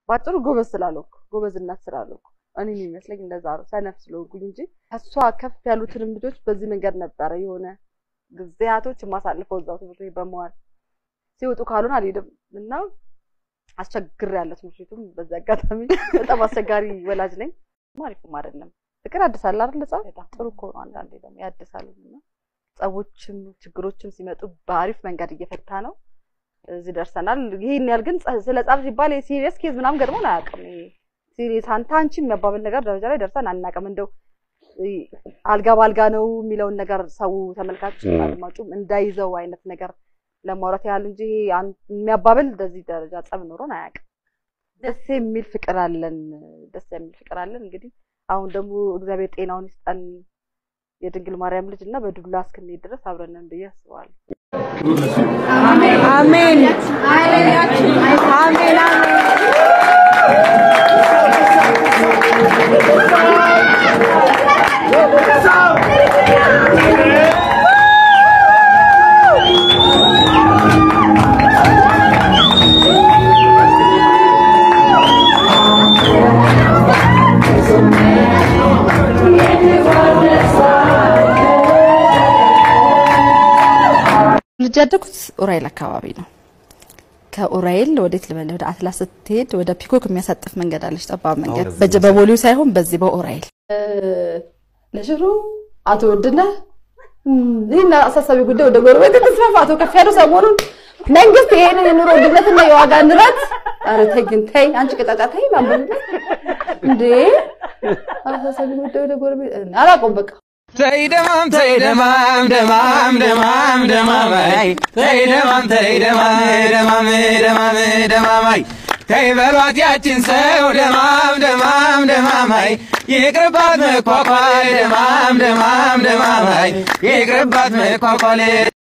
ባጭሩ ጎበዝ ስላልሆንኩ ጎበዝ እናት ስላልሆንኩ እኔ የሚመስለኝ እንደዛ ነው፣ ሰነፍ ስለሆንኩኝ እንጂ ከሷ ከፍ ያሉትንም ልጆች በዚህ መንገድ ነበረ የሆነ ጊዜያቶች የማሳልፈው እዛው ትምህርት ቤት በመዋል ሲወጡ ካልሆነ አልሄድም እና አስቸግር ያለ ትምህርት ቤቱም በዚህ አጋጣሚ በጣም አስቸጋሪ ወላጅ ነኝ። አሪፍም አይደለም። ፍቅር ያድሳል አይደል? ጸብ ጥሩ እኮ ነው። አንዳንዴ ደግሞ ያድሳል እና ጸቦችም ችግሮችም ሲመጡ በአሪፍ መንገድ እየፈታ ነው እዚህ ደርሰናል። ይሄን ያህል ግን ጸ- ስለ ጸብ ሲባል የሲሪየስ ኬዝ ምናምን ገጥሞን አያውቅም። ይሄ ሲሪየስ አንተ አንቺ የሚያባብል ነገር ደረጃ ላይ ደርሰን አናውቅም። እንደው እ፣ አልጋ በአልጋ ነው የሚለውን ነገር ሰው ተመልካች ም። አድማጩም እንዳይዘው አይነት ነገር ለማውራት ያህል እንጂ ይሄ አን- የሚያባብል እንደዚህ ደረጃ ጸብ ኖሮን አያውቅም። ደስ የሚል ፍቅር አለን። ደስ የሚል ፍቅር አለን። እንግዲህ አሁን ደግሞ እግዚአብሔር ጤናውን ይስጠን የድንግል ማርያም ልጅ እና በዱላ እስክንሄድ ድረስ አብረን ነን ብዬ አስባለሁ። አሜን አሜን አሜን ልጅ ያደጉት ኡራኤል አካባቢ ነው። ከኡራኤል ወዴት ልበልህ፣ ወደ አትላስ ስትሄድ ወደ ፒኮክ የሚያሳጥፍ መንገድ አለች፣ ጠባብ መንገድ በዚህ በጀ- በቦሌው ሳይሆን በዚህ በኡራኤል ለሽሮ አቶ ውድነህ ይህን አሳሳቢ ጉዳይ ወደ ጎረቤት ተስፋፋ። አቶ ከፍ ያለው ሰሞኑን መንግስት ይሄንን የኑሮ ውድነትና የዋጋ ንረት ኧረ ተይ ግን ተይ አንቺ ቅጣጫ ተይ ማንበብ እንዴ አሳሳቢ ጉዳይ ወደ ጎረቤት አላውቀውም በቃ ተይ ደማም ተይ ደማም ደማም ደማም ደማማይ ተይ ደማም ተይ ደማም ደማም ደማም ደማማይ ተይ በሏት ያችን ሰው ደማም ደማም ደማማይ ይቅርባት መኳኳል ደማም ደማም ደማማይ ይቅርባት መኳኳል